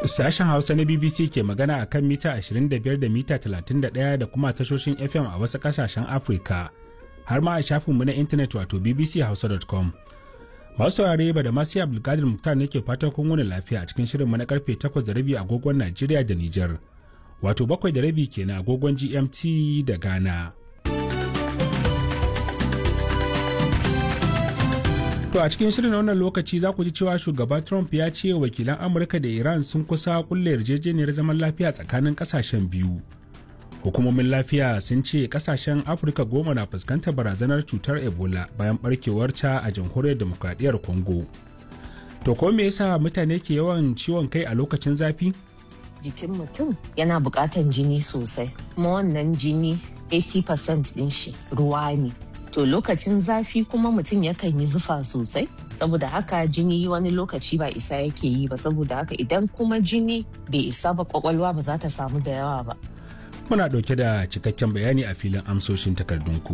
Sashen Hausa na BBC ke magana a kan mita 25 da mita 31 da kuma tashoshin FM a wasu ƙasashen Afirka, har ma a shafinmu na intanet wato bbchausa.com. Masu saurare ba da masu Abdulkadir Muktar ne ke fatan kun wani lafiya a cikin shirinmu na karfe 8 da rabi agogon Najeriya da Nijar, wato bakwai da rabi kenan agogon GMT da Ghana. To a cikin shirin wannan lokaci za ku ji cewa shugaba Trump ya ce wakilan Amurka da Iran sun kusa kulle yarjejeniyar zaman lafiya tsakanin kasashen biyu. Hukumomin lafiya sun ce kasashen Afirka goma na fuskantar barazanar cutar Ebola bayan barkewarta a jamhuriyar demokradiyyar Congo. To ko me yasa mutane ke yawan ciwon kai a lokacin zafi? Jikin mutum yana buƙatan jini sosai, kuma wannan jini 80% ɗin shi ruwa ne. to lokacin zafi kuma mutum yakan yi zufa sosai saboda haka jini wani lokaci ba isa yake yi ba saboda haka idan kuma jini bai isa ba kwakwalwa ba za ta samu da yawa ba Muna ɗauke da cikakken bayani a filin amsoshin takardunku.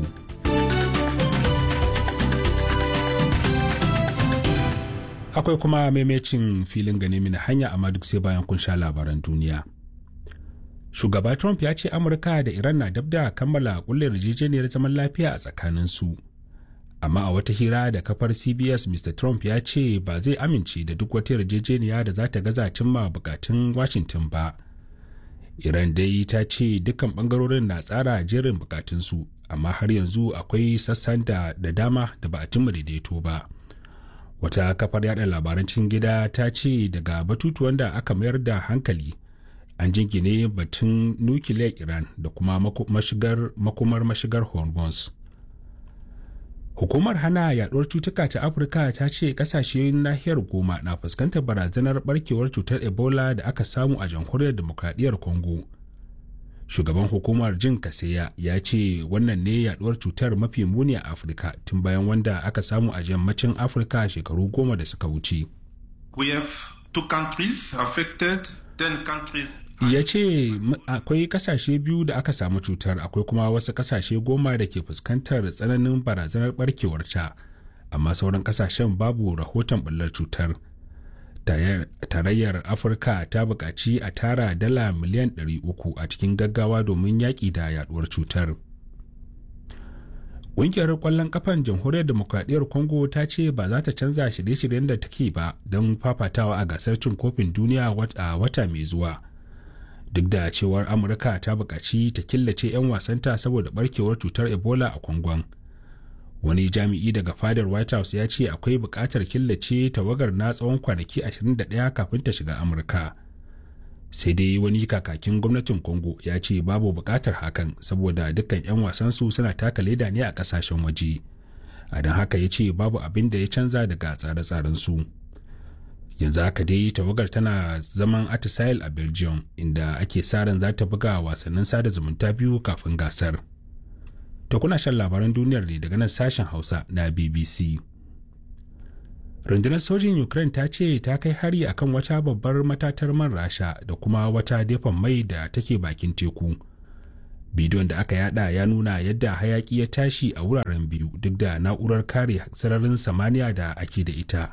Akwai kuma maimacin filin gane mini hanya amma duk sai bayan kun sha labaran duniya. shugaba trump ya ce amurka da iran na dab da kammala kulle yarjejeniyar zaman lafiya a tsakaninsu amma a wata hira da kafar cbs mr trump ya ce ba zai amince da duk wata yarjejeniya da za ta gaza cimma bukatun washington ba iran dai ta ce dukkan bangarorin na tsara jerin bukatunsu amma har yanzu akwai sassan da, da dama da ba a cimma daidaito ba wata kafar yada labaran cikin gida ta ce daga batutuwan da aka mayar da hankali an jingine batun nukiliyar iran da kuma mashigar, makumar mashigar hormones hukumar hana yaduwar cutuka ta afirka ta ce kasashe nahiyar goma na fuskantar barazanar barkewar cutar ebola da aka samu a jamhuriyar demokradiyyar congo shugaban hukumar jin kaseya ya ce wannan ne yaduwar cutar mafi muni a afirka tun bayan wanda aka samu a yammacin afirka shekaru goma da suka wuce We have two countries affected, ten countries ya ce akwai kasashe biyu da aka samu cutar akwai kuma wasu kasashe goma da ke fuskantar tsananin barazanar barkewarta amma sauran kasashen babu rahoton ɓullar cutar tarayyar afirka ta buƙaci a tara dala miliyan 300 a cikin gaggawa domin yaƙi da yaduwar cutar ƙungiyar ƙwallon kafan jamhuriyar demokradiyyar congo ta ce ba za ta canza shirye-shiryen da take ba don fafatawa a gasar cin kofin duniya a wata mai zuwa duk da cewar amurka ta buƙaci ta killace 'yan wasanta saboda barkewar cutar ebola a kwangon wani jami'i daga fadar white house ya ce akwai buƙatar killace tawagar na tsawon kwanaki 21 kafin ta shiga amurka sai dai wani kakakin gwamnatin congo ya ce babu buƙatar hakan saboda dukkan 'yan wasansu suna taka leda ne a ƙasashen waje a don haka ya ce babu abin da ya canza daga tsare-tsaren su. yanzu haka dai tawagar tana zaman atisail a belgium inda ake sa ran za ta buga wasannin sada zumunta biyu kafin gasar to kuna shan labaran duniyar ne daga nan sashen hausa na bbc rundunar sojin ukraine ta ce ta kai hari akan wata babbar matatar man rasha da kuma wata dafan mai da take bakin teku bidiyon da aka yada ya nuna yadda hayaki ya tashi a wuraren biyu duk da na'urar kare sararin samaniya da ake da ita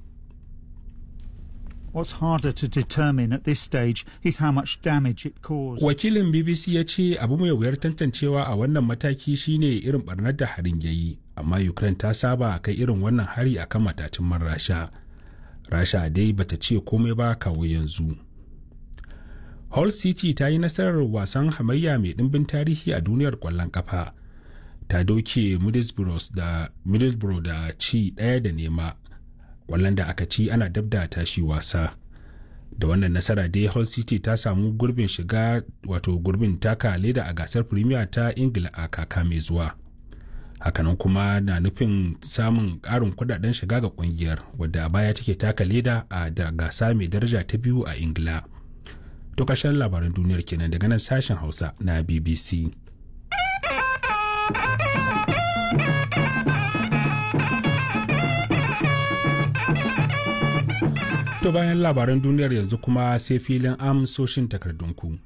What's harder to determine at this stage is how much damage it caused. Wakilin BBC ya ce abu mai wuyar tantancewa a wannan mataki shine irin barnar da harin ya yi, amma Ukraine ta saba kai irin wannan hari akan matacin man Rasha. Rasha dai bata ce komai ba kawo yanzu. Hull City ta yi nasarar wasan hamayya mai ɗimbin tarihi a duniyar ƙwallon ƙafa. Ta doke Middlesbrough da, Middlesbrough da ci ɗaya da nema wallan da aka ci ana dab da tashi wasa da wannan nasara dai hull city ta samu gurbin shiga wato gurbin taka leda a gasar premier ta ingila a kaka mai zuwa hakanan kuma na nufin samun ƙarin kudaden shiga ga kungiyar wadda a baya take taka leda a da gasa mai daraja ta biyu a ingila to ƙarshen labaran duniyar kenan daga nan sashen hausa na bbc To bayan labaran duniyar yanzu kuma sai filin amsoshin takardunku.